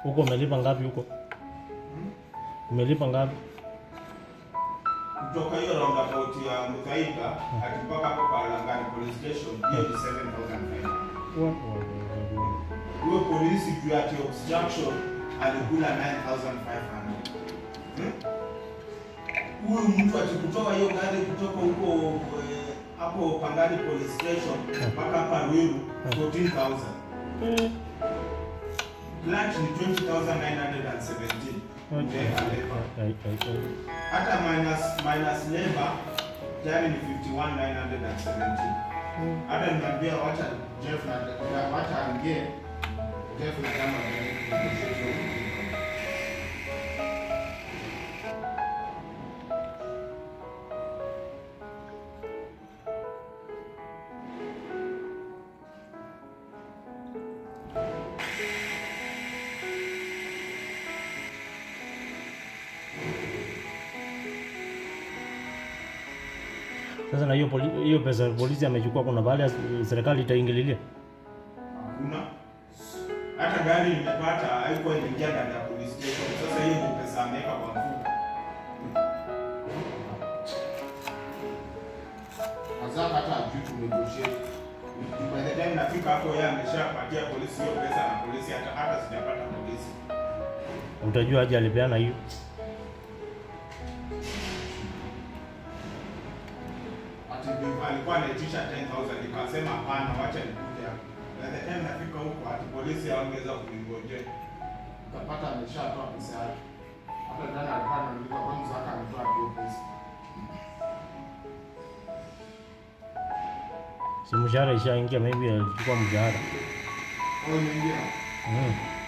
Huko umelipa ngapi huko? Umelipa ngapi? kutoka hiyo roundabout ya Muthaika hadi mpaka hapo kwa Langani police station hiyo ni 7500 huyo polisi juu ya obstruction alikula 9500 Hmm? huyu mtu akikutoa hiyo gari kutoka huko eh, hapo Pangani police station mpaka hapa Ruiru 14000 Eh, lunch ni 20917 Umeweka labor. ai, ai, ai. hata minus minus labor jani ni 51917 hata niambia wacha Jeff na na- wacha angie Jeff na kama vile Sasa na hiyo poli- hiyo pesa polisi amechukua, kuna baada ya serikali itaingililia. hakuna hata gari nimepata haikuwa imeingia ndani ya police station. Sasa hiyo ni pesa ameweka kwa mfuko. Mazaka hata ajui tunegotiate. By the time nafika hapo, yeye ameshapatia polisi hiyo pesa na polisi hata hata sijapata polisi. Utajua aje alipeana hiyo. Ati bi- alikuwa anaitisha 10,000 nikasema hapana, wacha nikuje hapo. By the time nafika huko, ati polisi hawangeweza kuningojea. Nikapata ameshatoa pesa yake. Hata jana alikuwa ananiuliza kwa nini Zaka ametoa hiyo pesa. Si mshahara ishaingia, maybe alichukua mshahara. Kwa hiyo nyingine Mm.